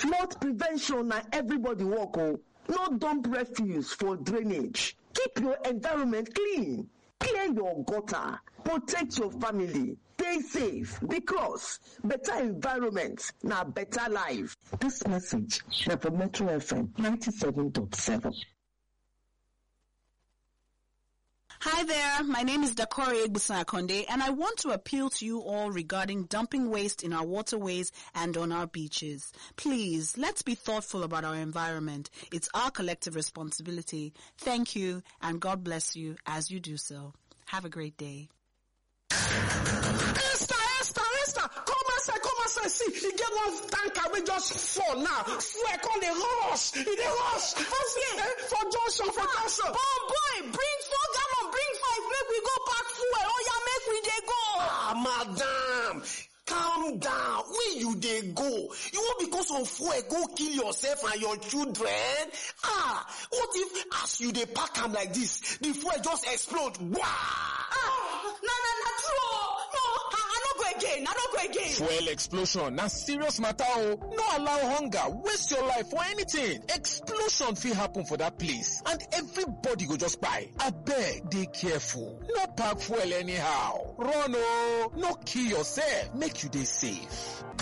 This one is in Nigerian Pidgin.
flood prevention na everybody work o no dump refuse for drainage keep your environment clean clear your gutter protect your family stay safe because better environment na better life dis message na for metro fm 97.7 Hi there, my name is Dakori Egbusakonde and I want to appeal to you all regarding dumping waste in our waterways and on our beaches. Please, let's be thoughtful about our environment. It's our collective responsibility. Thank you and God bless you as you do so. Have a great day. Esther, Esther, Esther, come outside, come outside. See, e get one tanker wey just fall now. Fuel come dey rush, e dey rush. As eh, for junction, for junction. Oh boy, bring four gallon, bring five, make we go pack fuel. Oh yeah, make we dey go. Ah, madam, calm down. Where you dey go? You wan because of fuel go kill yourself and your children? Ah, what if as you dey pack am like this, the fuel just explode? Wah! Ah, na na na true. oh. No, I, I no go again. I no go again. Fuel explosion na serious matter o. No allow hunger waste your life for anything. Explosion fit happen for that place and everybody go just kpai. Abeg dey careful. No pack fuel anyhow. Run o. No kill yourself. Make you dey safe.